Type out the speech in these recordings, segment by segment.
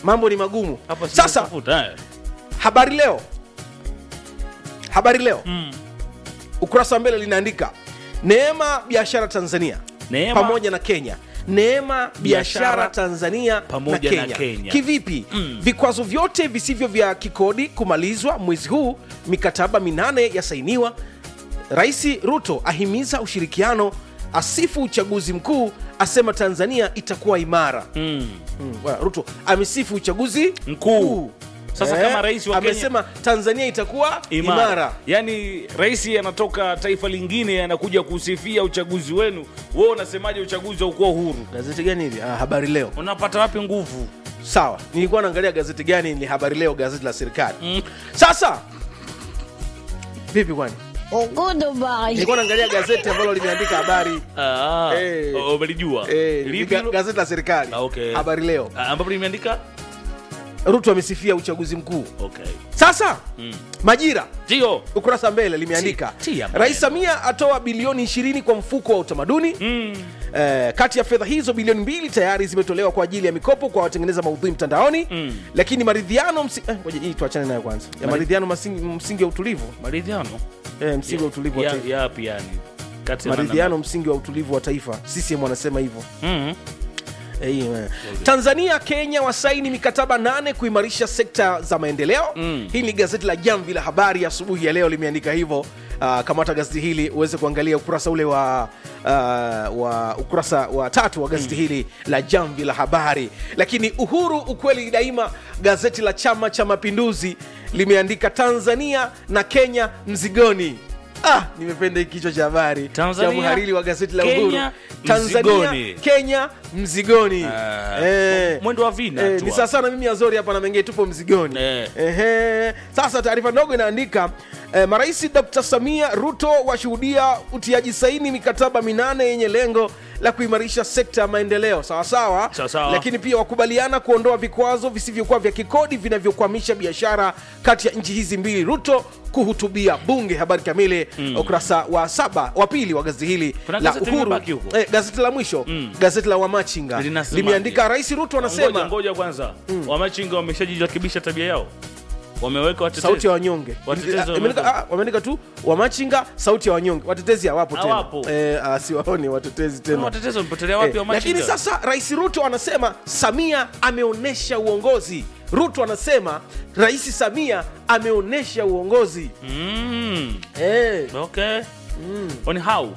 mambo ni magumu Hapa sasa sijatafuta, eh. habari leo habari leo Mm. ukurasa wa mbele linaandika neema biashara tanzania Neema- pamoja na kenya neema biashara Biashara tanzania pamoja na na kenya, Kenya. kivipi Mm. vikwazo vyote visivyo vya kikodi kumalizwa mwezi huu mikataba minane yasainiwa rais ruto ahimiza ushirikiano asifu uchaguzi mkuu asema tanzania itakuwa imara Mm. mm. wa- ruto amesifu uchaguzi Mkuu. Sasa kama rais wa Kenya- amesema tanzania itakuwa imara, imara. Yaani rais anatoka taifa lingine anakuja kusifia uchaguzi wenu, wewe unasemaje uchaguzi haukuwa huru? gazeti gani hili ah, habari leo Unapata wapi nguvu? sawa nilikuwa naangalia gazeti gani ni habari leo gazeti la serikali Mm. sasa vipi kwani Goodbye. nilikuwa naangalia gazeti ambalo limeandika habari Ah, Eh. oh, umelijua eh, Lipi ga- hilo? gazeti la serikali Ah, okay. habari leo Ah, ambapo limeandika ruto amesifia uchaguzi mkuu okay. sasa Mm. majira Ndio. ukurasa mbele limeandika Ti- tia maneno. rais samia atoa bilioni 20 kwa mfuko wa utamaduni Mm. Eh, kati ya fedha hizo bilioni mbili tayari zimetolewa kwa ajili ya mikopo kwa watengeneza maudhui mtandaoni Mm. lakini maridhiano msi... eh, ngoja hii tuachane nayo kwanza ya Mari- maridhiano masingi, msingi wa utulivu Maridhiano. eh, msingi wa utulivu wa Ya- taifa yapi yani? Kati ya maridhiano msingi wa utulivu wa taifa CCM wanasema hivyo Mm. Eh, hii, eh. Tanzania Kenya wasaini mikataba nane kuimarisha sekta za maendeleo Mm. hii ni gazeti la Jamvi la Habari asubuhi ya leo limeandika hivyo Uh, kamata gazeti hili uweze kuangalia ukurasa ule wa uh, wa ukurasa wa tatu wa gazeti hili la Jamvi la Habari. Lakini Uhuru ukweli daima, gazeti la Chama cha Mapinduzi limeandika Tanzania na Kenya mzigoni. Ah, nimependa hiki kichwa cha habari cha Tanzania, mhariri wa gazeti la Kenya, Uhuru. Tanzania, mzigoni. Kenya mzigoni. Ah, Eh, mwendo wa vina eh, tu ni hapo. sasa sana mimi Azori hapa na mengine tupo mzigoni. Eh. Ehe. Sasa taarifa ndogo inaandika eh, marais Dr. Samia Ruto washuhudia utiaji saini mikataba minane yenye lengo la kuimarisha sekta ya maendeleo sawasawa, Sawa sawa. lakini pia wakubaliana kuondoa vikwazo visivyokuwa vya kikodi vinavyokwamisha biashara kati ya nchi hizi mbili. Ruto kuhutubia bunge. Habari kamili ukurasa wa saba wa pili wa gazeti hili Kuna la gazeti Uhuru, limebaki huko? eh, gazeti la mwisho gazeti la Wamachinga Linasemaje? limeandika Rais Ruto Ngoja, anasema ngoja kwanza. Wamachinga wameshajirekebisha tabia yao. Wameweka watetezi. sauti ya wanyonge Watetezi Ah, imeandika- wameweka- ah, wameandika tu wamachinga sauti ya wanyonge watetezi hawapo tena Hawapo. eh, ah, siwaoni watetezi tena Watetezi wamepotelea wapi Eh, Wamachinga? lakini sasa rais ruto anasema samia ameonyesha uongozi ruto anasema rais samia ameonyesha uongozi Mm. eh. Okay. On how?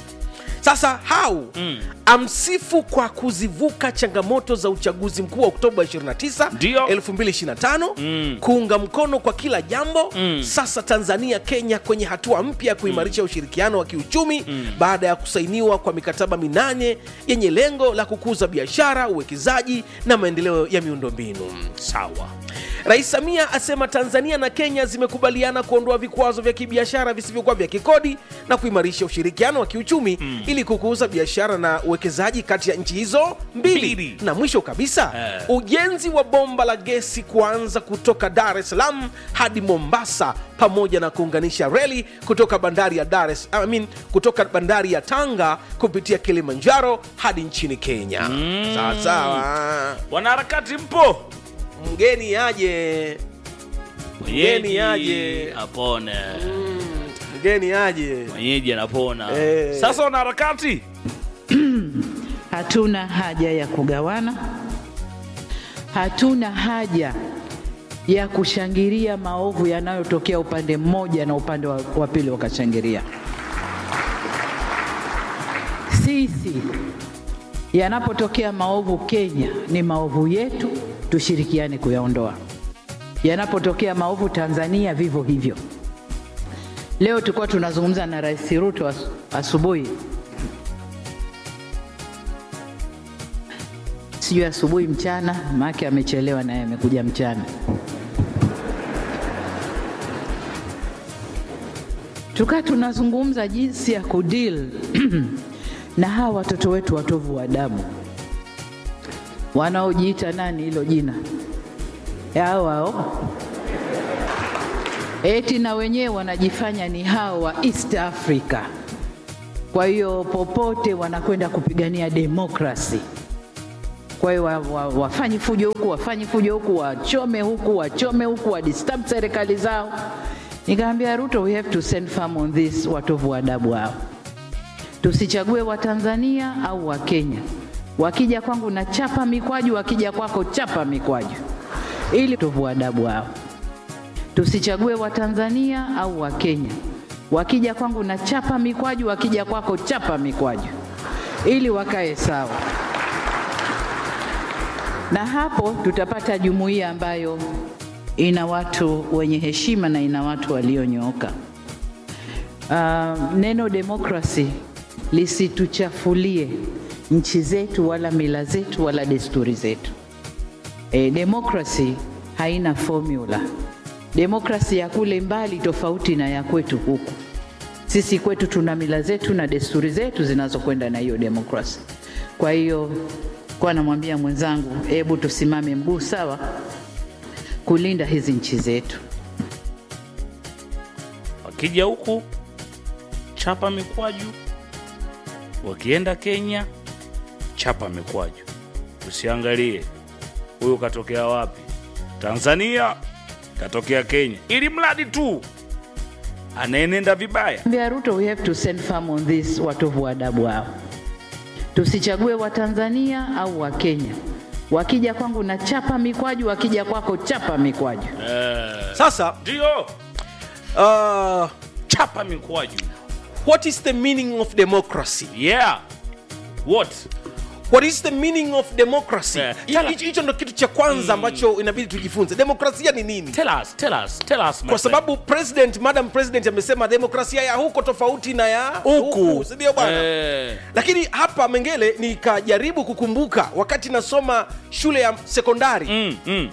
sasa hau Mm. amsifu kwa kuzivuka changamoto za uchaguzi mkuu wa oktoba 29 Ndio. 2025 Mm. kuunga mkono kwa kila jambo Mm. sasa tanzania kenya kwenye hatua mpya ya kuimarisha ushirikiano wa kiuchumi baada ya kusainiwa kwa mikataba minane yenye lengo la kukuza biashara uwekezaji na maendeleo ya miundombinu Sawa. Rais Samia asema Tanzania na Kenya zimekubaliana kuondoa vikwazo vya kibiashara visivyokuwa vya kikodi na kuimarisha ushirikiano wa kiuchumi ili kukuza biashara na uwekezaji kati ya nchi hizo mbili. Mbili. Na mwisho kabisa, Eh. ujenzi wa bomba la gesi kuanza kutoka Dar es Salaam hadi Mombasa pamoja na kuunganisha reli kutoka bandari ya Dar es I mean, kutoka bandari ya Tanga kupitia Kilimanjaro hadi nchini Kenya. Sawa sawa. Wanaharakati mpo? Mgeni aje. Mgeni aje. apone. mgeni aje Mwenyeji anapona. Eh. Sasa wanaharakati Hatuna haja ya kugawana, hatuna haja ya kushangilia maovu yanayotokea upande mmoja na upande wa, wa pili wakashangilia. Sisi yanapotokea maovu Kenya, ni maovu yetu, tushirikiane kuyaondoa. Yanapotokea maovu Tanzania, vivyo hivyo. Leo tulikuwa tunazungumza na Rais Ruto as, asubuhi sijui asubuhi mchana, maake amechelewa naye amekuja mchana. Tukaa tunazungumza jinsi ya kudeal na hawa watoto wetu watovu wa adabu wanaojiita nani, hilo jina hao hao, eti na wenyewe wanajifanya ni hao wa East Africa. Kwa hiyo popote wanakwenda kupigania demokrasi Kwa hiyo wa, wa, wafanye fujo huku, wafanye fujo huku, wachome huku, wachome huku, wadisturb serikali zao. Nikamwambia Ruto, we have to send firm on this, watovu wa adabu hao. Tusichague Watanzania au Wakenya. Wakija kwangu na chapa mikwaju, wakija kwako chapa mikwaju, ili tovu wa adabu hao. Tusichague Watanzania au Wakenya. Wakija kwangu na chapa mikwaju, wakija kwako chapa mikwaju, ili wakae sawa, na hapo tutapata jumuiya ambayo ina watu wenye heshima na ina watu walionyooka. Uh, neno demokrasi lisituchafulie nchi zetu wala mila zetu wala desturi zetu. E, demokrasi haina formula. Demokrasi ya kule mbali tofauti na ya kwetu huku. Sisi kwetu tuna mila zetu na desturi zetu zinazokwenda na hiyo demokrasi. Kwa hiyo kwa namwambia mwenzangu, hebu tusimame mguu sawa kulinda hizi nchi zetu. wakija huku chapa mikwaju, wakienda Kenya chapa mikwaju. Usiangalie huyu katokea wapi, Tanzania katokea Kenya, ili mradi tu anaenenda vibaya. Mbea Ruto, we have to send firm on this, watovu wa adabu hao. Tusichague Watanzania au Wakenya. Wakija kwangu na chapa mikwaju, wakija kwako chapa mikwaju. sasa Ndio uh, chapa mikwaju. what is the meaning of democracy Yeah. What? what is the meaning of democracy Eh, Hi- tell- hicho hicho ndo kitu cha kwanza ambacho inabidi tujifunze demokrasia ni nini Tell us, tell us, tell us my kwa friend. sababu president madam president amesema demokrasia ya huko tofauti na ya Huku. si ndio bwana Eh. lakini hapa mengele nikajaribu kukumbuka wakati nasoma shule ya sekondari Mm, mm.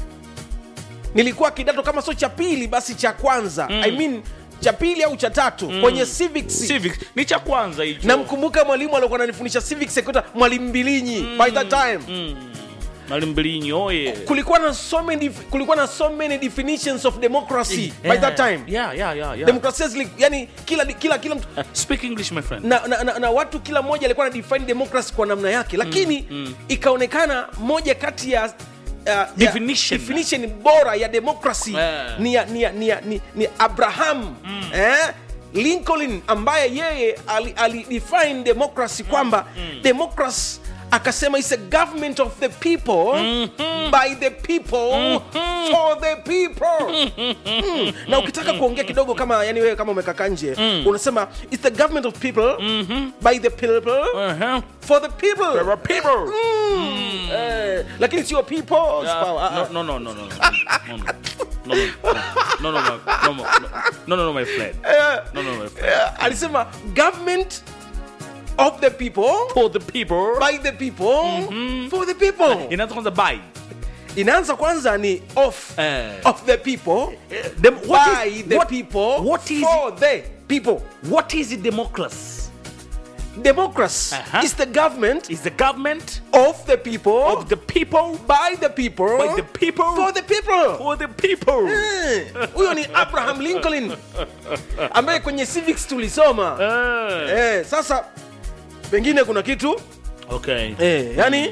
nilikuwa kidato kama sio cha pili basi cha kwanza I mean cha pili au cha tatu kwenye civics Civics ni cha kwanza hicho. namkumbuka mwalimu aliokuwa ananifundisha civics sekondari mwalimu mbilinyi by that time Mwalimu Mbilinyi oye. kulikuwa na so many def- kulikuwa na so many definitions of democracy by that time Yeah, yeah, yeah, yeah. demokrasia zili, yani kila kila kila mtu Speak English my friend. na, na, na, na watu kila mmoja alikuwa na define democracy kwa namna yake lakini ikaonekana moja kati ya Uh, ya Definition. definition bora ya democracy Eh. ni, ya, ni, ya, ni, ya, ni, ni abraham eh? lincoln ambaye yeye ali, ali define democracy kwamba democracy akasema is a government of the people by the people for the people Mm. na ukitaka kuongea kidogo kama yani wewe kama umekaka nje unasema it's the government of people by the people Uh-huh. for the people There are people. Mm. Eh, lakini sio people's Yeah. power. Ah, No, no, no, no, no, no, no, no, no, no, no, no, no, no, no, no, no, my friend. No, no, my friend. eh, alisema government of the people For the people. by the people for the people Inaanza kwanza by. inaanza kwanza ni of Eh. of the people Dem- what by is- the what- people what is- for the people What is democracy? democracy Uh-huh. is the government Is the government of the people of the people by the people by the people for the people for the people. Eh, huyo ni abraham lincoln ambaye kwenye civics tulisoma Eh. eh, sasa pengine kuna kitu Okay. eh, yani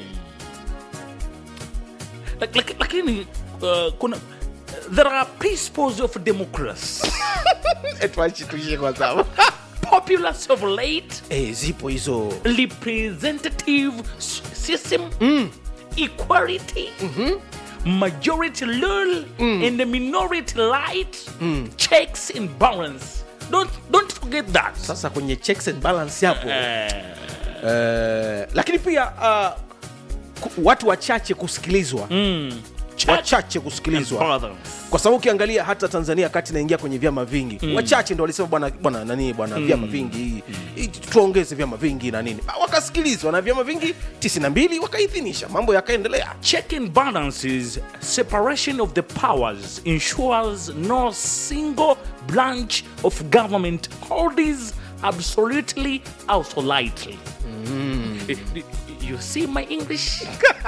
Lak- lak- Lakini uh, kuna there are principles of democracy. tuishie kwa sababu Populace of late eh, zipo hizo representative s- system equality majority rule and the minority right checks and balance don't, don't forget that sasa kwenye checks and balance hapo Eh, eh, lakini pia uh, ku- watu wachache kusikilizwa mm, check wachache and kusikilizwa balance. kwa sababu ukiangalia hata tanzania kati inaingia kwenye vyama vingi wachache ndo walisema bwana bwana nani bwana vyama vingi i- tuongeze vyama vingi na nini Ba- wakasikilizwa na vyama vingi 92 wakaidhinisha mambo yakaendelea Check and balances separation of the powers ensures no single branch of government holds absolutely absolutely. You see my English?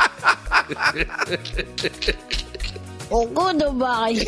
Goodbye.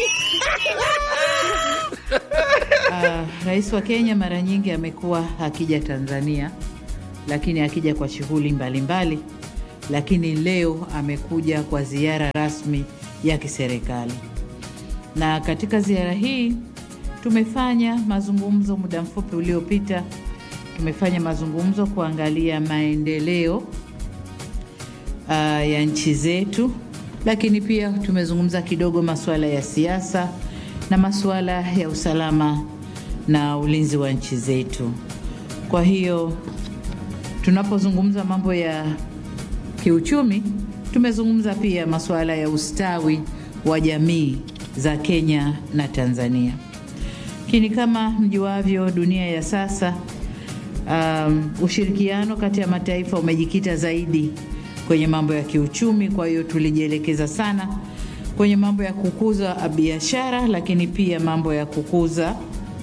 Ah, Rais wa Kenya mara nyingi amekuwa akija Tanzania, lakini akija kwa shughuli mbalimbali, lakini leo amekuja kwa ziara rasmi ya kiserikali. Na katika ziara hii tumefanya mazungumzo muda mfupi uliopita, tumefanya mazungumzo kuangalia maendeleo uh, ya nchi zetu, lakini pia tumezungumza kidogo masuala ya siasa na masuala ya usalama na ulinzi wa nchi zetu. Kwa hiyo tunapozungumza mambo ya kiuchumi, tumezungumza pia masuala ya ustawi wa jamii za Kenya na Tanzania. Lakini kama mjuavyo, dunia ya sasa um, ushirikiano kati ya mataifa umejikita zaidi kwenye mambo ya kiuchumi. Kwa hiyo tulijielekeza sana kwenye mambo ya kukuza biashara, lakini pia mambo ya kukuza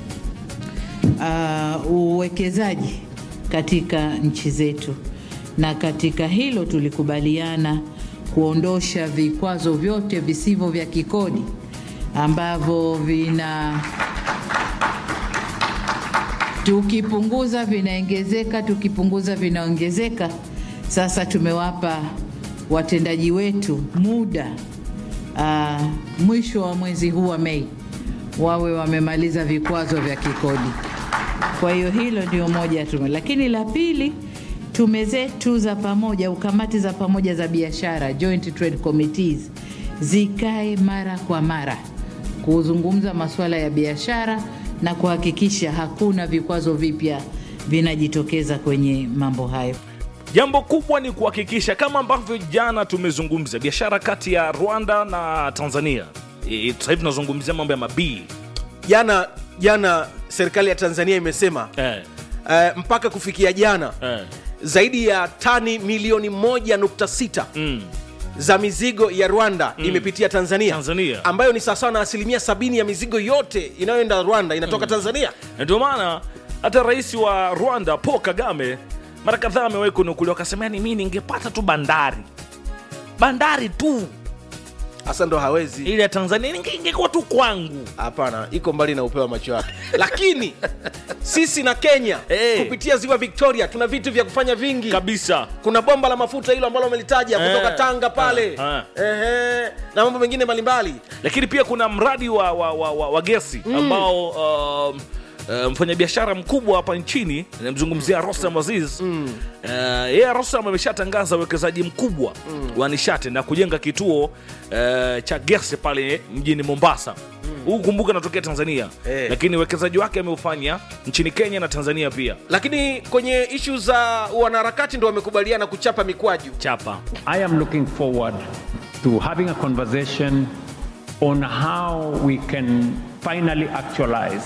uh, uwekezaji katika nchi zetu, na katika hilo tulikubaliana kuondosha vikwazo vyote visivyo vya kikodi ambavyo vina tukipunguza vinaongezeka, tukipunguza vinaongezeka. Sasa tumewapa watendaji wetu muda uh, mwisho wa mwezi huu wa Mei wawe wamemaliza vikwazo vya kikodi. Kwa hiyo hilo ndio moja ya tume, lakini la pili, tume zetu za pamoja au kamati za pamoja za biashara, joint trade committees, zikae mara kwa mara kuzungumza masuala ya biashara na kuhakikisha hakuna vikwazo vipya vinajitokeza kwenye mambo hayo. Jambo kubwa ni kuhakikisha kama ambavyo jana tumezungumza biashara kati ya Rwanda na Tanzania. E, sasa hivi tunazungumzia mambo ya mabii jana jana serikali ya tanzania imesema eh, uh, mpaka kufikia jana eh. zaidi ya tani milioni 1.6 Mm. za mizigo ya rwanda imepitia tanzania, Tanzania. ambayo ni sawasawa na asilimia sabini ya mizigo yote inayoenda rwanda inatoka tanzania Na ndio maana hata rais wa Rwanda Paul Kagame mara kadhaa amewahi kunukuliwa akasema, yani mimi ningepata tu bandari bandari tu hasa ndo hawezi ile ya Tanzania inge- ingekuwa tu kwangu. hapana iko mbali na upeo wa macho yake lakini sisi na kenya Eh. kupitia ziwa victoria tuna vitu vya kufanya vingi kabisa kuna bomba la mafuta hilo ambalo amelitaja Eh. kutoka tanga pale Ah, Ehe, na mambo mengine mbalimbali lakini pia kuna mradi wa, wa, wa, wa, wa gesi ambao um, uh, mfanyabiashara mkubwa hapa nchini namzungumzia Rostam Aziz mm. uh, yeye Rostam ameshatangaza uwekezaji mkubwa wa nishati na kujenga kituo uh, cha gesi pale mjini Mombasa huu kumbuka natokea Tanzania Eh. lakini uwekezaji wake ameufanya nchini Kenya na Tanzania pia lakini kwenye ishu za wanaharakati ndo wamekubaliana kuchapa mikwaju chapa I am looking forward to having a conversation on how we can finally actualize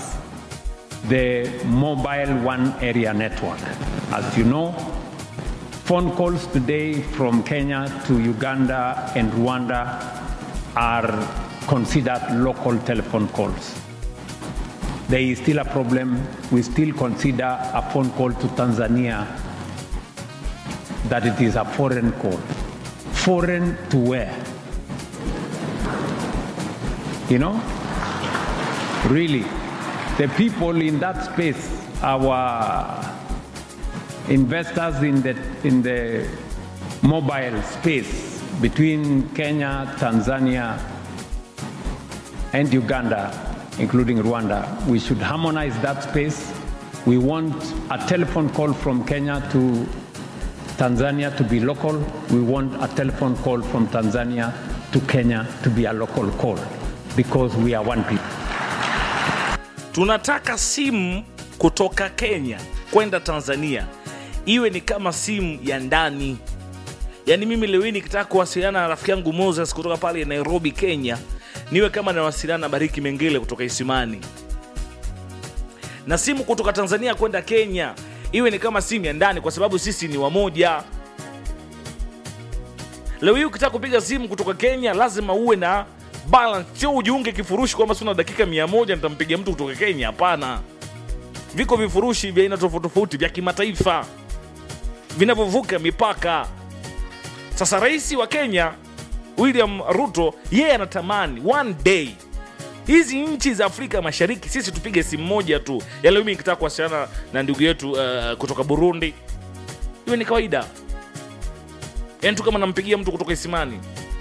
the mobile one area network. As you know, phone calls today from Kenya to Uganda and Rwanda are considered local telephone calls. There is still a problem. We still consider a phone call to Tanzania that it is a foreign call. Foreign to where? You know? Really, the people in that space, our investors in the, in the mobile space between Kenya, Tanzania, and Uganda, including Rwanda, we should harmonize that space. We want a telephone call from Kenya to Tanzania to be local. We want a telephone call from Tanzania to Kenya to be a local call because we are one people. tunataka simu kutoka Kenya kwenda Tanzania iwe ni kama simu ya ndani. Yaani mimi leo hii nikitaka kuwasiliana na rafiki yangu Moses kutoka pale Nairobi, Kenya, niwe kama nawasiliana na Bariki Mengele kutoka Isimani, na simu kutoka Tanzania kwenda Kenya iwe ni kama simu ya ndani, kwa sababu sisi ni wamoja. Leo hii ukitaka kupiga simu kutoka Kenya lazima uwe na balance, sio ujiunge kifurushi kwamba sina dakika mia moja nitampigia mtu kutoka Kenya. Hapana, viko vifurushi vya aina tofauti tofauti vya kimataifa vinavyovuka mipaka. Sasa rais wa Kenya William Ruto yeye anatamani one day hizi nchi za Afrika Mashariki sisi tupige simu moja tu. Ya leo mimi nikitaka kuwasiliana na ndugu yetu uh, kutoka Burundi, iwe ni kawaida yani tu kama nampigia mtu kutoka isimani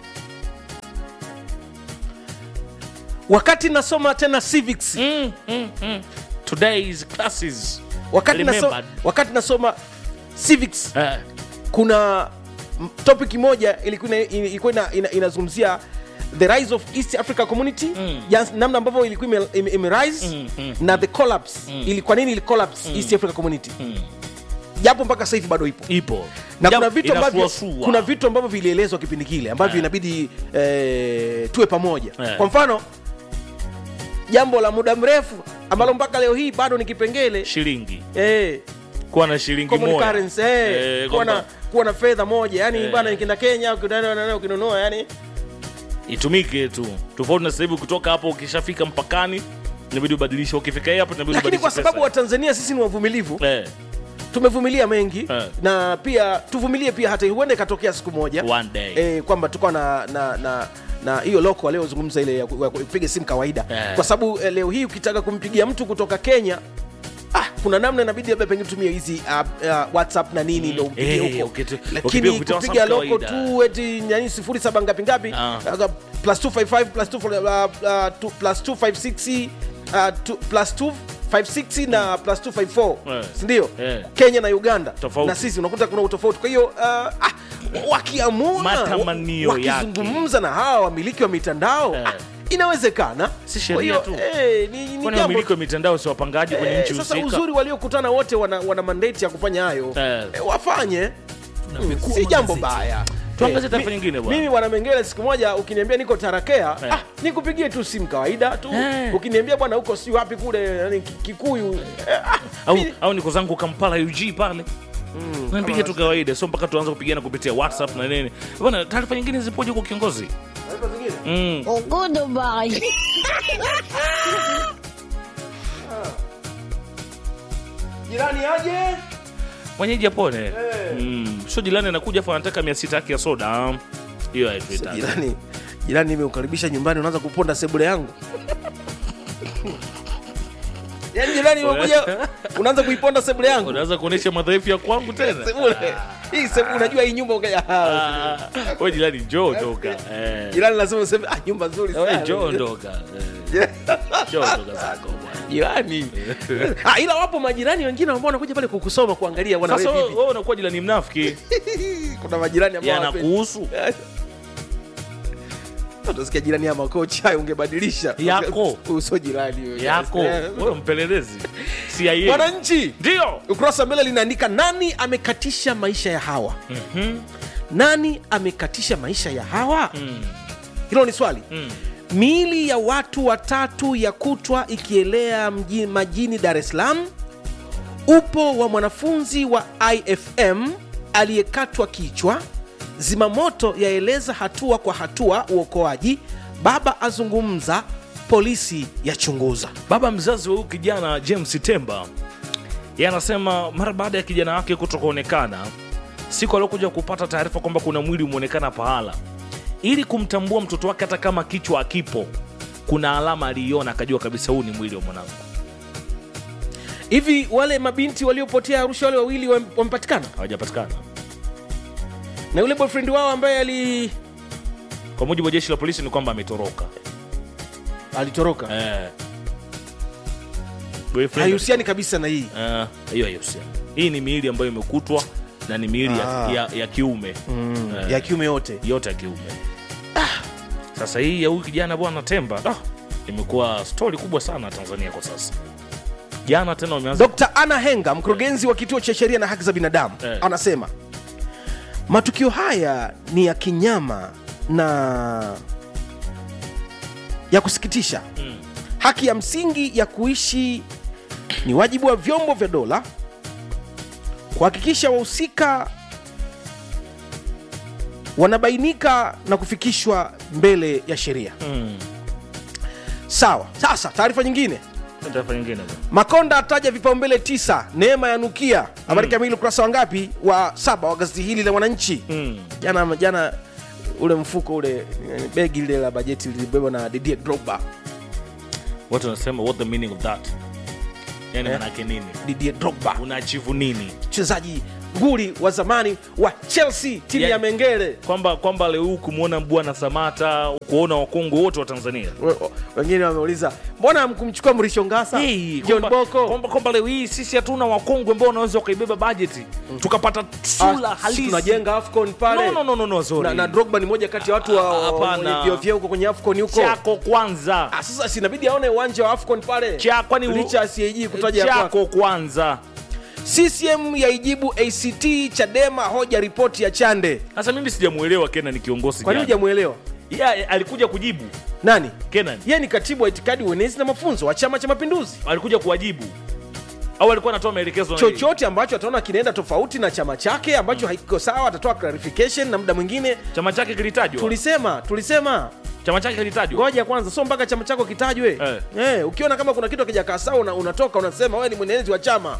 wakati nasoma tena civics mm, mm, mm. today's classes wakati, naso, Remembered. wakati nasoma civics Eh, kuna m- topic moja ilikuwa ina- ilikuwa ina- ina- inazungumzia the rise of east africa community Mm. yes, namna ambavyo ilikuwa ime, ime, ime rise Mm, mm, na the collapse ili kwa nini ili collapse east africa community japo mpaka sasa hivi bado ipo ipo na Japo kuna vitu ambavyo inasuasua. kuna vitu ambavyo vilielezwa kipindi kile ambavyo Eh. inabidi eh, tuwe pamoja Eh. kwa mfano jambo la muda mrefu ambalo mpaka leo hii bado ni kipengele shilingi eh, kuwa na shilingi common moja currency, eh, Eh, kuwa na kwamba kuwa na fedha moja yani Eh. bana ikienda Kenya ukinunua ukinunua yani itumike tu tofauti na sasa hivi kutoka hapo ukishafika mpakani inabidi ubadilishe ukifika hii hapo inabidi lakini kwa ubadilishe sababu pesa. Watanzania sisi ni wavumilivu eh, tumevumilia mengi Eh. na pia tuvumilie pia hata huenda ikatokea siku moja One day. eh, kwamba tukawa na na na na hiyo loko aliozungumza ile ya ku- ya kupiga simu kawaida Eh. kwa sababu eh, leo hii ukitaka kumpigia mtu kutoka Kenya ah, kuna namna inabidi labda pengine tumie hizi uh, uh, whatsapp na nini ndo umpigie Eh, huko ukitu- ukipiga lakini kupitia kupiga WhatsApp loko kawaida. tu eti yani sifuri saba ngapi ngapi Ah. uh, plus 255 plus 2 uh, uh, two- plus 256 uh, two- plus 256 na plus 254 Eh. sindio Eh. kenya na uganda Tofauti. na sisi unakuta kuna utofauti kwa hiyo uh, ah, wakiamua Matamanio wakizungumza na hawa wamiliki wa mitandao Eh. ah, inawezekana Si Kwa sheria hiyo, tu. eh, ni, ni kwani jambo wamiliki wa mitandao si wapangaji kwenye Eh, nchi sasa husika uzuri waliokutana wote wana, wana mandate ya kufanya hayo Eh. Eh, wafanye Mm, Tunapekua si jambo magazeti. baya Tuangazie Eh, taarifa mi- nyingine bwana. mimi bwana mengele siku moja ukiniambia niko tarakea Eh. ah, nikupigie tu simu kawaida tu Eh. ukiniambia bwana huko si wapi kule yani, Ki- kikuyu eh, ah, au, mi- au niko zangu kampala ug pale napiga tu kawaida sio mpaka tuanze kupigana kupitia whatsapp na nini bwana taarifa nyingine zipoje kwa kiongozi taarifa zingine? mm. Goodbye. jirani aje mwenyeji apone mm. sio jirani anakuja afu anataka mia sita yake ya soda hiyo haituhitaji jirani jirani nimeukaribisha nyumbani unaanza kuponda sebule yangu yaani jirani umekuja unaanza kuiponda sebule yangu unaweza kuonyesha madhaifu ya kwangu tena sebule hii sebule unajua hii nyumba ukaja Ah, we jirani njoo ondoka Eh. jirani lazima useme ah nyumba nzuri We, sana njoo ondoka Eh. njoo ondoka zako bwana. jirani ah, ila wapo majirani wengine ambao wanakuja pale kukusoma kuangalia bwana sasa wewe wewe vipi wewe unakuwa jirani mnafiki kuna majirani ambao hawapendi. yanakuhusu utasikia jirani ya makochi hayo ungebadilisha Yako. uso jirani wewe. yako Eh. wewe mpelelezi CIA wananchi ndio ukurasa mbele linaandika nani amekatisha maisha ya hawa Mhm. nani amekatisha maisha ya hawa Mm. hilo ni swali Mm. miili ya watu watatu ya kutwa ikielea mji, majini dar es salaam upo wa mwanafunzi wa ifm aliyekatwa kichwa zimamoto yaeleza hatua kwa hatua uokoaji baba azungumza polisi yachunguza baba mzazi wa huyu kijana james temba yeye anasema mara baada ya kijana wake kuto kuonekana siku aliokuja kupata taarifa kwamba kuna mwili umeonekana pahala ili kumtambua mtoto wake hata kama kichwa akipo kuna alama aliiona akajua kabisa huu ni mwili wa mwanangu hivi wale mabinti waliopotea arusha wale wawili wam- wamepatikana hawajapatikana na yule boyfriend wao ambaye ali kwa mujibu wa jeshi la polisi ni kwamba ametoroka alitoroka Eh. Boyfriend- haihusiani kabisa na hii Eh, hiyo haihusiani hii ni miili ambayo imekutwa na ni miili ya, Ah. ya, ya kiume Eh. ya kiume yote yote ya kiume sasa hii ya huyu kijana bwana temba ah, imekuwa stori kubwa sana tanzania kwa sasa jana tena wameanza dr ana henga mkurugenzi wa kituo cha sheria na haki za binadamu Eh. anasema matukio haya ni ya kinyama na ya kusikitisha Mm. haki ya msingi ya kuishi ni wajibu wa vyombo vya dola kuhakikisha wahusika wanabainika na kufikishwa mbele ya sheria Mm. sawa sasa taarifa nyingine taarifa nyingine bwana. makonda ataja vipaumbele tisa neema ya nukia habari kamili ukurasa wa ngapi wa saba wa gazeti hili la mwananchi Mm. jana jana ule mfuko ule eh, begi lile la bajeti lilibebwa na Didier Drogba watu wanasema what the meaning of that yani Eh. manake nini Didier Drogba unaachivu nini mchezaji nguli wa zamani wa chelsea timu Yani- ya mengele kwamba kwamba leo huu kumwona bwana samata kuona wakongwe wote wa tanzania We- o- wengine wameuliza mbona hamkumchukua mrisho ngasa Hey, john kwamba- boko kwamba kwamba leo hii sisi hatuna wakongwe ambao wanaweza wakaibeba bajeti tukapata sura Ah, si halisi tunajenga afcon pale no, no, no, no, no, sorry. na, na drogba ni moja kati ya watu wa- Ah, wa- hapana. wenye vyeo vyeo huko kwenye afcon huko chako kwanza Ah, sasa sinabidi aone uwanja wa afcon pale Cha- kwani u- licha ya CAG kutaja ya kwake. chako kwanza ccm yaijibu act chadema hoja ripoti ya chande sasa mimi sijamuelewa kenan ni kiongozi kwa nini gani. hujamwelewa Yeye alikuja kujibu nani kenan yeye ni katibu wa itikadi uenezi na mafunzo wa chama cha mapinduzi alikuja kuwajibu au alikuwa anatoa maelekezo na nini? chochote ambacho ataona kinaenda tofauti na chama chake ambacho hakiko sawa atatoa clarification na muda mwingine chama chake kilitajwa tulisema tulisema chama chake kilitajwa ngoja kwanza so mpaka chama chako kitajwe Eh. eh, ukiona kama kuna kitu akijakaa sawa una, unatoka unasema wewe ni mwenezi wa chama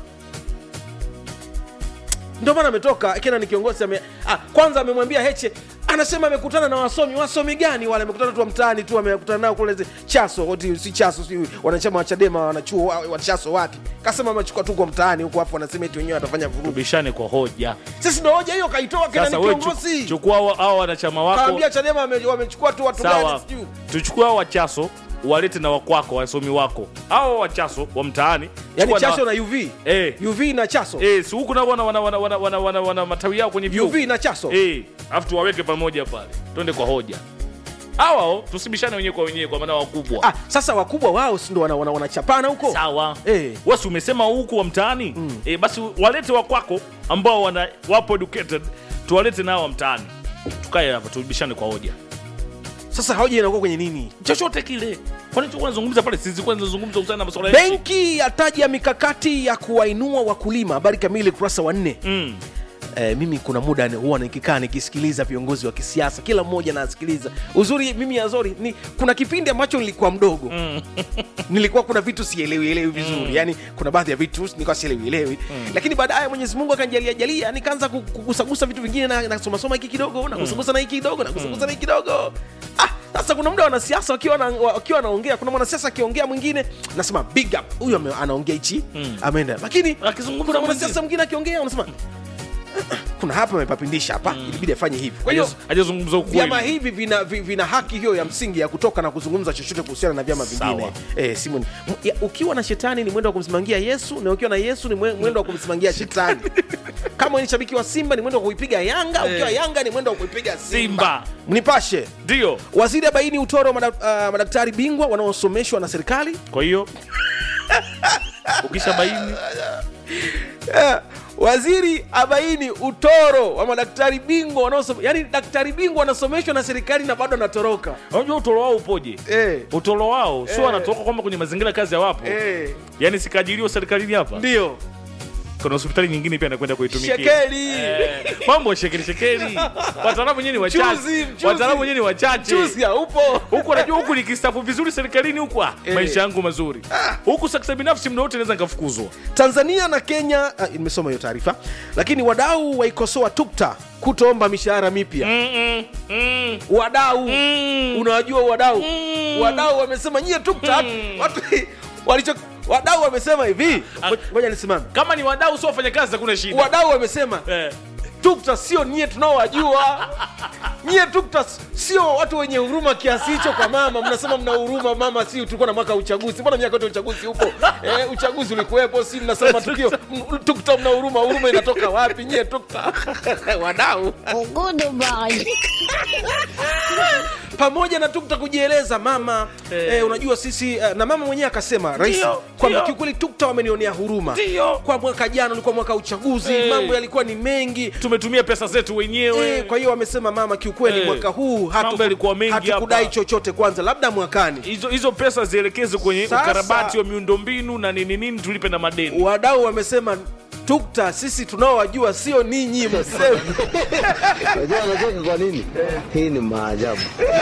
ndio maana ametoka kena ni kiongozi ame, ah, kwanza amemwambia heche anasema amekutana na wasomi wasomi gani wale amekutana tu wa mtaani tu amekutana nao kule zi- chaso oti si chaso si wanachama wa chadema wanachuo wa, wa chaso wapi kasema amechukua tu kwa mtaani huko afu wanasema eti wenyewe watafanya vurugu tubishane kwa hoja sisi ndo hoja hiyo kaitoa kena sasa ni wewe kiongozi chu- chukua hao- hao wanachama wako kaambia chadema wame- wamechukua tu watu sawa gani sijui tuchukue hao wachaso walete na wakwako wasomi wako au wachaso wa mtaani yani chukua chaso na uv Eh. uv na chaso Eh, si huku nao wana, wana, wana, wana, wana, wana, wana matawi yao kwenye vyuo uv na chaso Eh, alafu tuwaweke pamoja pale twende kwa hoja hawao tusibishane wenyewe kwa wenyewe kwa maana wakubwa ah, sasa wakubwa wao si ndo wana- wana- wanachapana huko sawa Eh. wasi umesema huku wa mtaani mm. e, basi walete wakwako ambao wana wapo educated tuwalete nao wa mtaani tukae hapa tubishane kwa hoja sasa hoja inakuwa kwenye nini chochote kile kwani tulikuwa tunazungumza pale sisi kwanza tunazungumza kuhusiana na masuala ya nchi? benki yataja mikakati ya kuwainua wakulima habari kamili kurasa wa nne mm. Eh, mimi kuna muda ni- huwa nikikaa nikisikiliza viongozi wa kisiasa kila mmoja nasikiliza uzuri mimi azori ni kuna kipindi ambacho nilikuwa mdogo mm. nilikuwa kuna vitu sielewi elewi vizuri mm. yani kuna baadhi ya vitu nilikuwa sielewi elewi mm. lakini baadaye mwenyezi mungu akanjalia jalia nikaanza ku- kugusagusa vitu vingine na nasomasoma hiki kidogo na kusagusa na hiki kidogo na kusagusa na hiki kidogo ah, sasa kuna muda wanasiasa wakiwa na- wakiwa wanaongea kuna mwanasiasa akiongea mwingine nasema big up huyu ame- anaongea hichi mm. ameenda lakini Akizungumza kuna mwingine. mwanasiasa mwingine akiongea unasema kuna hapa amepapindisha hapa ilibidi afanye hivi kwa hiyo Hajaz- hajazungumza ukweli vyama hivi vina, vi- vina haki hiyo ya msingi ya kutoka na kuzungumza chochote kuhusiana na vyama vingine Sawa. eh, Simon M- ya, ukiwa na shetani ni mwendo wa kumsimamia yesu na ukiwa na yesu ni mwe- mwendo wa kumsimamia shetani kama ni shabiki wa simba ni mwendo wa kuipiga yanga ukiwa yanga ni mwendo wa kuipiga simba, Simba. mnipashe ndio waziri abaini utoro wa madak, uh, madaktari bingwa wanaosomeshwa na serikali kwa hiyo ukisha baini Eh, waziri abaini utoro wa madaktari bingwa wanaosom yani daktari bingwa anasomeshwa na serikali na bado anatoroka unajua utoro wao upoje eh, utoro wao sio Eh. wanatoka kwamba kwenye mazingira ya kazi hawapo eh, yaani sikaajiriwa serikalini hapa ndio kuna hospitali nyingine pia anakwenda kuitumikia shekeli Eh, mambo ya shekeli shekeli wataalamu wenyewe ni Mchuzi, wachache mchuzi. wataalamu wenyewe ni wachache chuzi haupo huku anajua huku nikistafu vizuri serikalini huku ah, Eh. maisha yangu mazuri huku sekta binafsi mna wote naweza nikafukuzwa tanzania na kenya ah, nimesoma hiyo taarifa lakini wadau waikosoa tukta kutoomba mishahara mipya mm, mm, mm, wadau mm. unawajua wadau Mm. wadau wamesema nyie tukta watu walicho wadau wamesema hivi Ah. ngoja nisimame kama ni wadau sio wafanyakazi hakuna shida wadau wamesema eh. tukta sio nyie tunaowajua nyie tukta sio watu wenye huruma kiasi hicho kwa mama mnasema mna huruma mama si tulikuwa na mwaka wa uchaguzi mbona miaka yote uchaguzi upo eh, uchaguzi ulikuwepo si mnasema tukio m- tukta mna huruma huruma inatoka wapi nyie tukta wadau pamoja na tukta kujieleza mama eh. Eh. unajua sisi eh, na mama mwenyewe akasema rais Ndio, kwamba ndio. kiukweli tukta wamenionea huruma Ndio. kwa mwaka jana ulikuwa mwaka wa uchaguzi Eh. mambo yalikuwa ni mengi tumetumia pesa zetu wenyewe Eh, kwa hiyo wamesema mama kiukweli Eh, mwaka huu hatu- mambo yalikuwa mengi hatukudai hapa. chochote kwanza labda mwakani hizo hizo pesa zielekezwe kwenye Sasa- ukarabati wa miundombinu na nini nini tulipe na madeni wadau wamesema tukta sisi tunaowajua sio ninyi mseme Unajua anacheka kwa nini? Hii ni maajabu.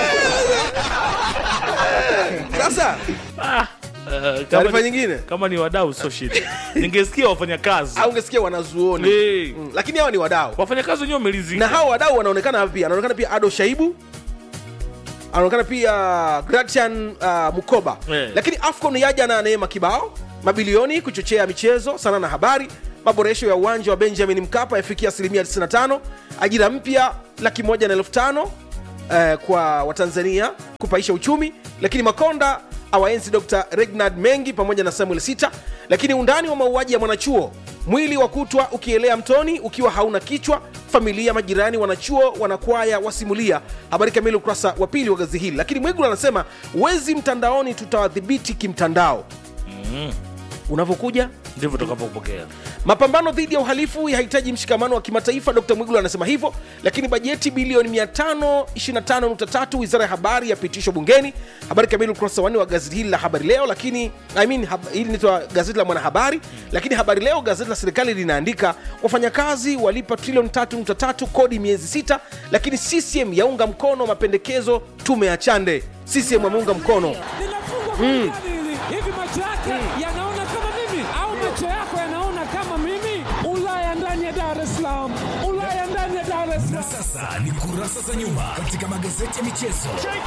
sasa ah, eh, kama taarifa ni- nyingine kama ni wadau sio shida ningesikia wafanyakazi au ungesikia wanazuoni Eh. mm, lakini hawa ni wadau wafanyakazi wenyewe na wamelizika hawa wadau wanaonekana hapa pia anaonekana pia ado shaibu anaonekana pia gratian uh, mukoba Eh. lakini afcon yaja na neema kibao mabilioni kuchochea michezo sana na habari maboresho ya uwanja wa benjamin mkapa yafikia asilimia 95 ajira mpya laki moja na elfu tano eh, kwa watanzania kupaisha uchumi lakini makonda awaenzi dr regnard mengi pamoja na samuel sita lakini undani wa mauaji ya mwanachuo mwili wa kutwa ukielea mtoni ukiwa hauna kichwa familia majirani wanachuo wanakwaya wasimulia habari kamili ukurasa wa pili wa gazi hili lakini mwigulu anasema wezi mtandaoni tutawadhibiti kimtandao unavyokuja ndivyo tutakapopokea mapambano dhidi ya uhalifu yahitaji mshikamano wa kimataifa dr mwigulu anasema hivyo lakini bajeti bilioni 525.3 wizara ya habari yapitishwa bungeni habari kamili ukurasa wanne wa gazeti hili la habari leo lakini I mean, hab, hili nitwa gazeti la mwanahabari lakini habari leo gazeti la serikali linaandika wafanyakazi walipa trilioni 3.3 kodi miezi sita lakini ccm yaunga mkono mapendekezo tume ya chande ccm ameunga mkono linafungwa kwa goli hili. Hivi macho yake yanaona kama mimi au macho yako yanaona kama mimi? Ulaya ndani ya Dar es Salaam, Ulaya ndani ya Dar es Salaam. Sasa ni kurasa za nyuma katika magazeti ya michezo.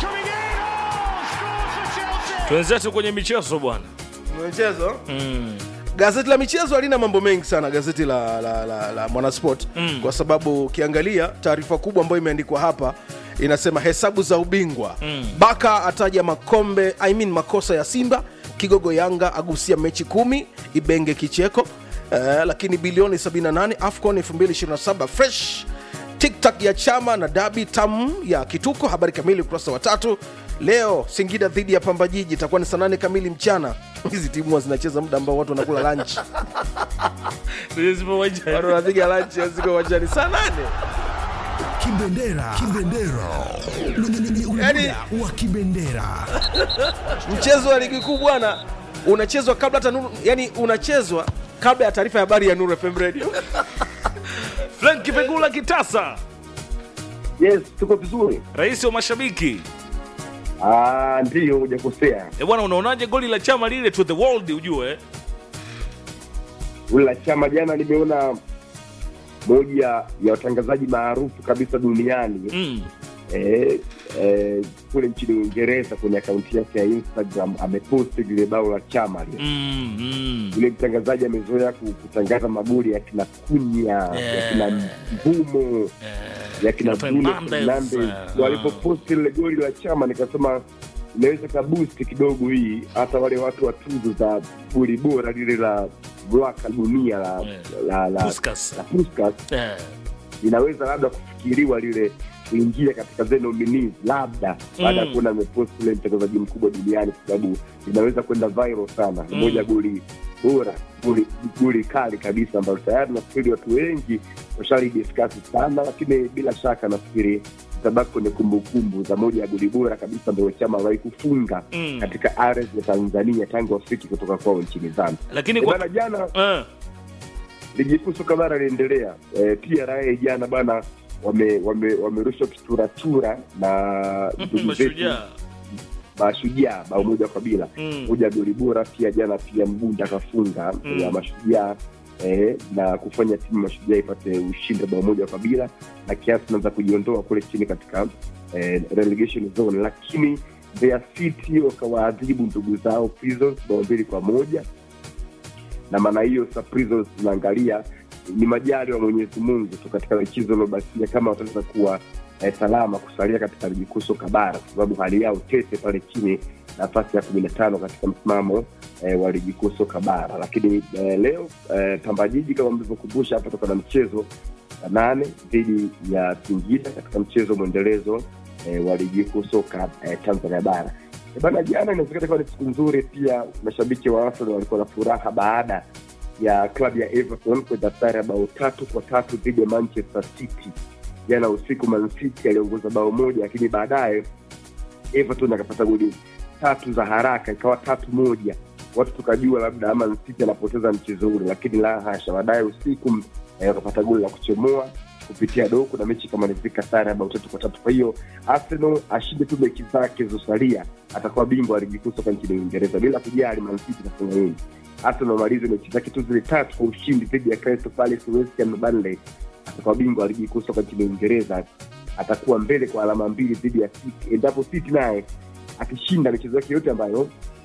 twenzetu kwenye michezo bwana michezo gazeti la michezo halina mambo mengi sana gazeti la, la, la, la mwanasport mm. kwa sababu ukiangalia taarifa kubwa ambayo imeandikwa hapa inasema hesabu za ubingwa mm. baka ataja makombe I mean makosa ya simba kigogo yanga agusia mechi kumi ibenge kicheko uh, lakini bilioni 78 afcon 2027 fresh tiktak ya chama na dabi tam ya kituko habari kamili ukurasa wa tatu leo singida dhidi ya pamba jiji itakuwa ni saa nane kamili mchana hizi timu huwa zinacheza muda ambao watu wanakula lunch watu wanapiga lunch ziko uwanjani saa nane Kibendera, kibendera, Ni- ni- ni- ni Yaani- muda wa kibendera. mchezo wa ligi kuu bwana unachezwa kabla hata nuru yani unachezwa kabla ya taarifa ya habari ya nuru fm radio frank pegula kitasa Yes, tuko vizuri. rais wa mashabiki Ah, ndiyo hujakosea. e bwana unaonaje goli la chama lile to the world ujue eh? Ule la chama jana nimeona moja ya watangazaji maarufu kabisa duniani mm. eh, eh, kule nchini Uingereza kwenye akaunti yake ya Instagram ameposti lile bao la chama lile. Mm, mm. Yule mtangazaji amezoea ku- kutangaza magoli ya kina Kunya, ya kina Mbumo, ya kina Kina Bruno Fernandes, Fernandes. eh, Walipoposti lile goli la chama nikasema inaweza kabusti kidogo hii hata wale watu wa tuzo za goli bora lile la Black dunia la, Yeah. la, la, Puskas. la Puskas Eh. inaweza labda kufikiriwa lile kuingia katika zile nominees labda baada ya Mm. kuona amepost ule mtangazaji mkubwa duniani kwa sababu inaweza kwenda viral sana Ni Mm. moja goli bora goli goli kali kabisa ambayo tayari nafikiri watu wengi washalidiskasi sana lakini bila shaka nafikiri itabaki kwenye kumbukumbu za moja ya goli bora kabisa ambayo chama aliwahi kufunga Mm. katika ardhi ya tanzania tangu wafiki kutoka kwao nchini zambia lakini Eh, kwa... bana jana eh. ligi kuu soka bara inaendelea e, TRA jana bana wame- wame- wamerushwa kituratura na ndugu zetu mashujaa mashujaa bao moja kwa bila Mm. moja goli bora pia jana pia mbunda akafunga Mm. ya mashujaa eh, na kufanya timu mashujaa ipate ushindi wa bao moja kwa bila na kiasi naanza kujiondoa kule chini katika eh, relegation zone lakini Mbeya City wakawaadhibu ndugu zao Prisons bao mbili kwa moja na maana hiyo sasa Prisons tunaangalia ni majali wa Mwenyezi Mungu tu katika michezo iliobakia kama wataweza kuwa eh, salama kusalia katika ligi kuu soka bara kwa sababu hali yao tete pale chini nafasi ya kumi na tano katika msimamo eh, wa ligi kuu soka bara lakini eh, leo eh, Pamba Jiji kama mlivyokumbusha hapa toka na mchezo saa nane dhidi ya Singida katika mchezo mwendelezo eh, wa ligi kuu soka eh, Tanzania bara Eh, bana jana inawezekana ikawa ni siku nzuri pia mashabiki wa Arsenal walikuwa na furaha baada ya klabu ya Everton kwenda sare ya bao tatu kwa tatu dhidi ya Manchester City jana usiku. Man City aliongoza bao moja, lakini baadaye Everton akapata goli tatu za haraka, ikawa tatu moja. Watu tukajua labda Man City anapoteza mchezo ule, lakini la hasha. Baadaye usiku eh, wakapata goli la kuchomoa kupitia doku na mechi ikamalizika sare ya bao tatu kwa tatu. Kwa hiyo Arsenal ashinde tu mechi zake zilizosalia, atakuwa bingwa wa ligi kuu soka nchini Uingereza bila kujali Man City itafanya nini. Arsenal amalize mechi zake tu zile tatu kwa ushindi dhidi ya Crystal Palace, West Ham na Burnley, atakuwa bingwa wa ligi kuu soka nchini Uingereza. Atakuwa mbele kwa alama mbili dhidi ya City, endapo City naye akishinda michezo yake yote ambayo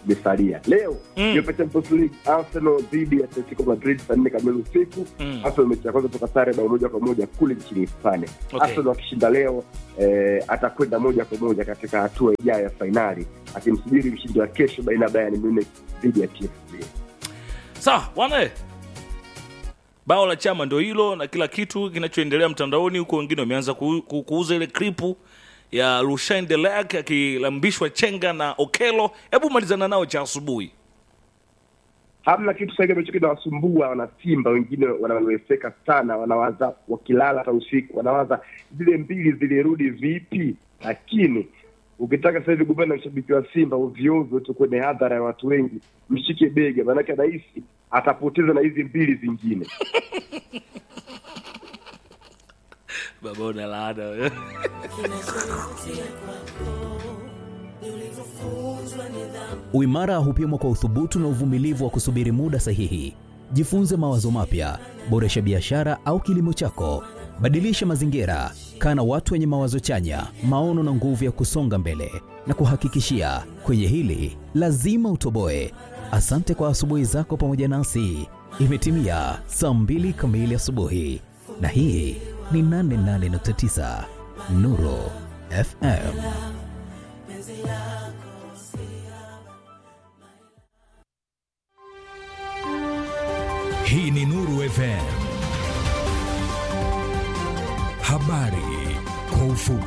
imesalia leo Mm. UEFA Champions League Arsenal dhidi ya Atletico Madrid saa nne kamili usiku Mm. Arsenal mechi ya kwanza toka sare bao moja kwa moja kule nchini Hispania Okay. Arsenal akishinda leo eh, atakwenda moja kwa moja katika hatua ijayo ya fainali akimsubiri mshindi wa kesho baina ya Bayern Munich dhidi ya PSG sawa bwana bao la chama ndio hilo na kila kitu kinachoendelea mtandaoni huko wengine wameanza ku, ku, kuuza ile kripu ya Rushain Delak akilambishwa chenga na Okelo hebu malizana nao cha asubuhi hamna kitu sahivi ambacho kinawasumbua wanasimba wengine wanaweseka sana wanawaza wakilala hata usiku wanawaza zile mbili zilirudi vipi lakini ukitaka sasa hivi gombana na mshabiki wa simba ovyoovyo tu kwenye hadhara ya watu wengi mshike bega maanake anahisi atapoteza na hizi mbili zingine baba una laana wewe. Uimara hupimwa kwa uthubutu na uvumilivu wa kusubiri muda sahihi. Jifunze mawazo mapya, boresha biashara au kilimo chako, badilisha mazingira, kaa na watu wenye mawazo chanya, maono na nguvu ya kusonga mbele. Na kuhakikishia kwenye hili lazima utoboe. Asante kwa asubuhi zako pamoja nasi. Imetimia saa mbili kamili asubuhi, na hii ni 88.9 Nuru FM. Hii ni Nuru FM. Habari kwa ufupi.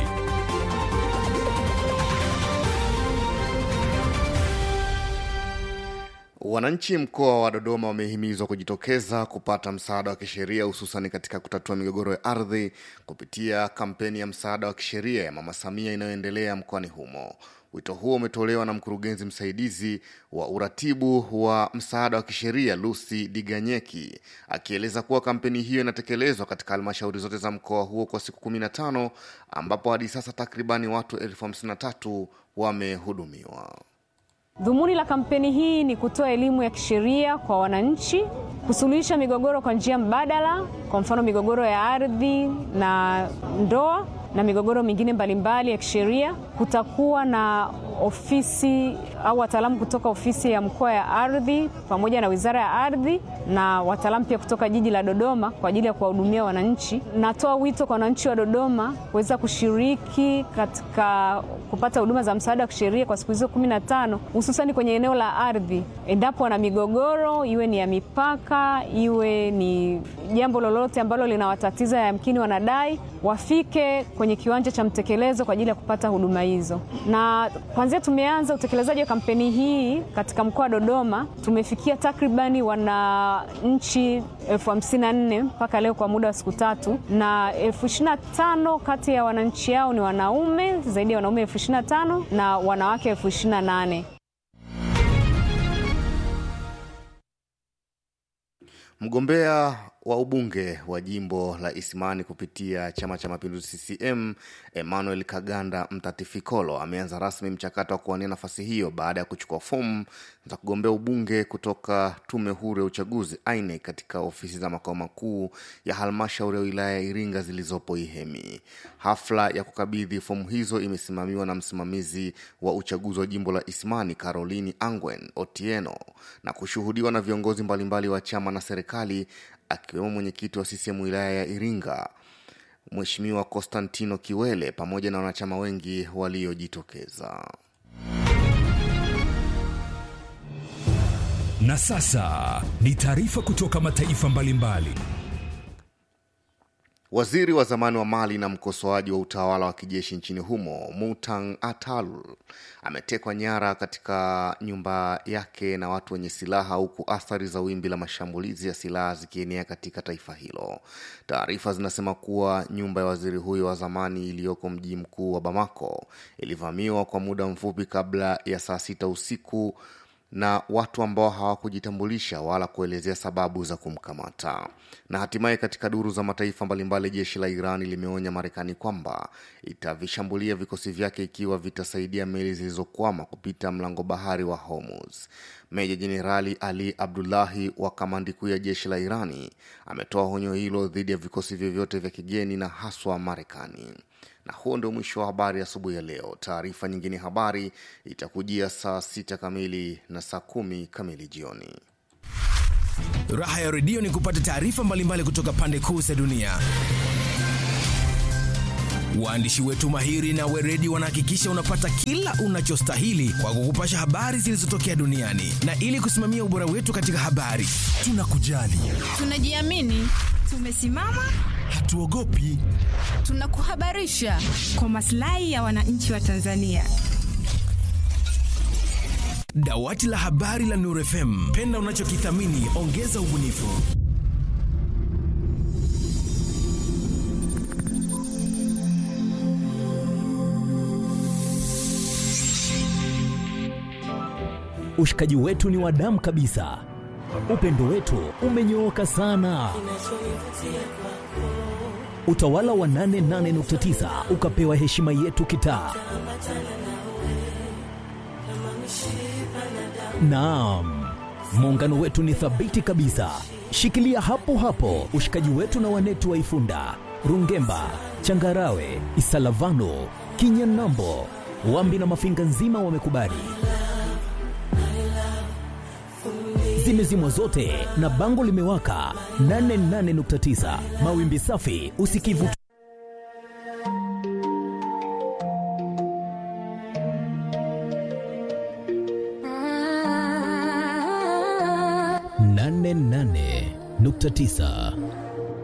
Wananchi mkoa wa Dodoma wamehimizwa kujitokeza kupata msaada wa kisheria hususan katika kutatua migogoro ya ardhi kupitia kampeni ya msaada wa kisheria ya Mama Samia inayoendelea mkoani humo. Wito huo umetolewa na mkurugenzi msaidizi wa uratibu wa msaada wa kisheria Lucy Diganyeki akieleza kuwa kampeni hiyo inatekelezwa katika halmashauri zote za mkoa huo kwa siku 15 ambapo hadi sasa takribani watu elfu hamsini na tatu wamehudumiwa. Dhumuni la kampeni hii ni kutoa elimu ya kisheria kwa wananchi, kusuluhisha migogoro kwa njia mbadala, kwa mfano migogoro ya ardhi na ndoa na migogoro mingine mbalimbali ya kisheria. Kutakuwa na ofisi au wataalamu kutoka ofisi ya mkoa ya ardhi pamoja na wizara ya ardhi na wataalamu pia kutoka jiji la Dodoma kwa ajili ya kuwahudumia wananchi. Natoa wito kwa wananchi wa Dodoma kuweza kushiriki katika kupata huduma za msaada wa kisheria kwa siku hizo kumi na tano hususani kwenye eneo la ardhi, endapo wana migogoro, iwe ni ya mipaka, iwe ni jambo lolote ambalo linawatatiza, yamkini wanadai, wafike kwenye kiwanja cha mtekelezo kwa ajili ya kupata huduma hizo. Na kwanzia tumeanza utekelezaji wa kampeni hii katika mkoa wa Dodoma, tumefikia takribani wananchi elfu hamsini na nne mpaka leo kwa muda wa siku tatu, na elfu ishirini na tano kati ya wananchi hao ni wanaume, zaidi ya wanaume elfu ishirini na tano na wanawake elfu ishirini na nane. Mgombea wa ubunge wa jimbo la Isimani kupitia Chama cha Mapinduzi CCM Emmanuel Kaganda Mtatifikolo ameanza rasmi mchakato wa kuwania nafasi hiyo baada ya kuchukua fomu za kugombea ubunge kutoka Tume Huru ya Uchaguzi INEC katika ofisi za makao makuu ya halmashauri ya wilaya ya Iringa zilizopo Ihemi. Hafla ya kukabidhi fomu hizo imesimamiwa na msimamizi wa uchaguzi wa jimbo la Isimani Caroline Angwen Otieno na kushuhudiwa na viongozi mbalimbali wa chama na serikali akiwemo mwenyekiti wa CCM wilaya ya Iringa Mheshimiwa Constantino Kiwele pamoja na wanachama wengi waliojitokeza. Na sasa ni taarifa kutoka mataifa mbalimbali. Waziri wa zamani wa Mali na mkosoaji wa utawala wa kijeshi nchini humo Mutang Atal ametekwa nyara katika nyumba yake na watu wenye silaha huku athari za wimbi la mashambulizi ya silaha zikienea katika taifa hilo. Taarifa zinasema kuwa nyumba ya waziri huyo wa zamani iliyoko mji mkuu wa Bamako ilivamiwa kwa muda mfupi kabla ya saa sita usiku na watu ambao hawakujitambulisha wala kuelezea sababu za kumkamata. Na hatimaye katika duru za mataifa mbalimbali, jeshi la Iran limeonya Marekani kwamba itavishambulia vikosi vyake ikiwa vitasaidia meli zilizokwama kupita mlango bahari wa Hormuz. Meja Jenerali Ali Abdullahi wa kamandi kuu ya jeshi la Irani ametoa onyo hilo dhidi ya vikosi vyovyote vya kigeni na haswa Marekani na huo ndio mwisho wa habari asubuhi ya leo. Taarifa nyingine habari itakujia saa sita kamili na saa kumi kamili jioni. Raha ya redio ni kupata taarifa mbalimbali kutoka pande kuu za dunia. Waandishi wetu mahiri na weredi wanahakikisha unapata kila unachostahili kwa kukupasha habari zilizotokea duniani, na ili kusimamia ubora wetu katika habari, tunakujali, Tunajiamini, tumesimama, hatuogopi. tunakuhabarisha kwa maslahi ya wananchi wa Tanzania. Dawati la habari la Nuru FM, penda unachokithamini, ongeza ubunifu. Ushikaji wetu ni wa damu kabisa, upendo wetu umenyooka sana. Utawala wa 88.9 ukapewa heshima yetu kitaa. Naam, muungano wetu ni thabiti kabisa. Shikilia hapo hapo ushikaji wetu na wanetu wa Ifunda, Rungemba, Changarawe, Isalavano, Kinyanambo, Wambi na Mafinga nzima wamekubali. Zimezimwa zote na bango limewaka 88.9 mawimbi safi, usikivu nane nane nukta tisa